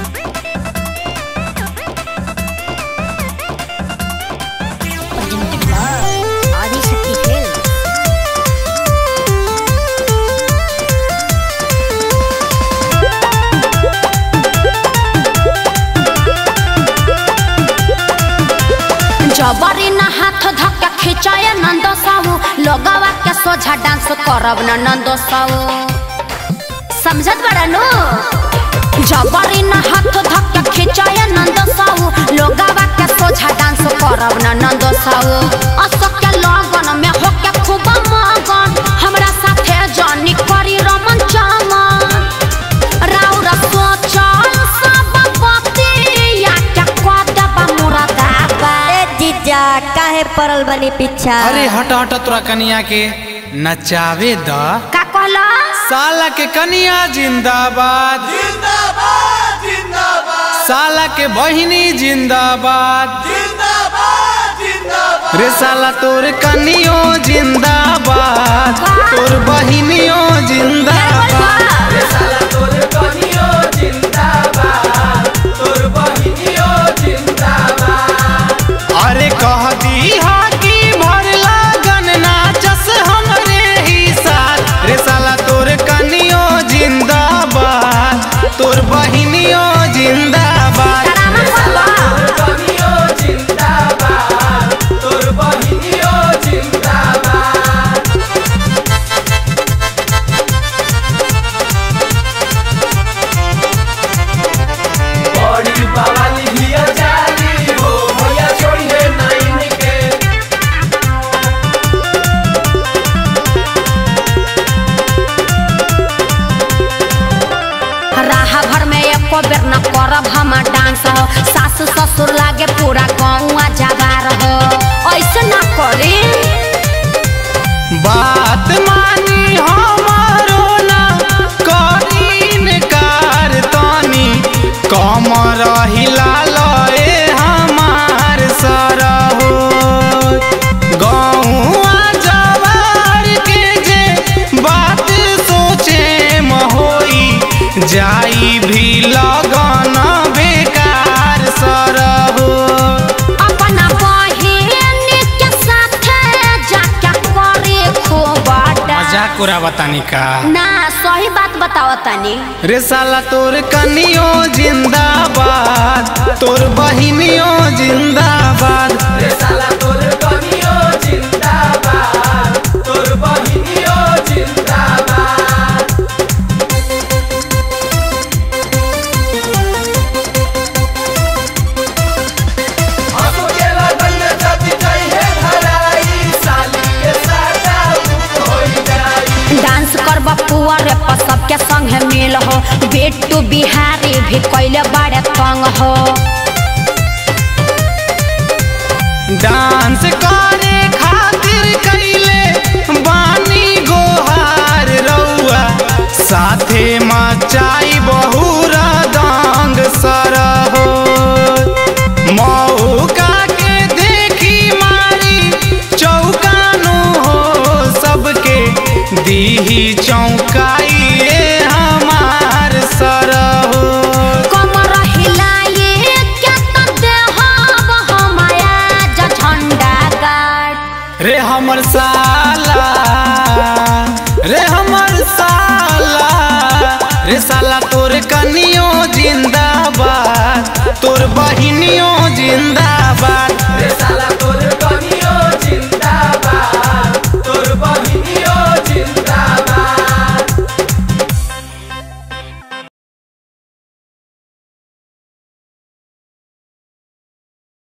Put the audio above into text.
Adishakti film जबरी न हाथ धक्का खिंचाए नंद साहू लोगवा के सोझा डांस करब न नंद साहू समझत बड़ा नु जबरी न हाथ धक्का खिंचाए नंद साहू लोगवा के सोझा डांस करब न नंद साहू अशोक के लगन में होके खूब मगन हमरा साथे जानी करी रमन चमन राउर सोचल सब बतिया के कदबा मुरादाबा ए जीजा काहे पड़ल बनी पीछा अरे हट हट तोरा कनिया के नचावे द का कहला साला के कनिया जिंदाबाद जिंदाबाद जिंदाबाद साला के बहिनी जिंदाबाद जिंदाबाद जिंदाबाद रे साला तोर कनियो जिंदाबाद तोर बहिनियो जिंदाबाद साला तोर कनियो जिंदाबाद तोर बहिनियो जिंदाबाद अरे कह दी हा कि भर लागन नाचस हमरे ही साथ रे साला तोर कनियो जिंदाबाद तोर बहिनियो जिंदाबाद तोर कनियो जिंदाबाद तोर बहिनियो जिंदाबाद बड़ी बावाली भिया जाली हो भैया छोड़िए नाइन के राह भर में एको बेर न करब हम डांस हो सास ससुर लागे पूरा गौआ जगार हो ऐसे ना करी बात मानी हमारो ना करीन कार तनी कमर हिला लए हमार सरहो गौआ जवार के जे बात सोचे होई जाई भी लगन बेकार सरहो अपना बहिन के साथे जाके करे खूब मजाक उड़ा बतानी का ना सही बात बताओ तनी रे साला तोर कनियो जिंदाबाद तोर बहिनियो जिंदाबाद रे साला तोर कनियो जिंदाबाद तोर बहिनियो जिंदाबाद हंसो के लगन में जति जाई है धराई साली के साटा होई जाई डांस करब पुअर पर सबके संगे मिल हो बेटू बिहारी भी कैले बड़े तंग हो डांस करे खातिर कैले बानी गोहार रउआ साथे मा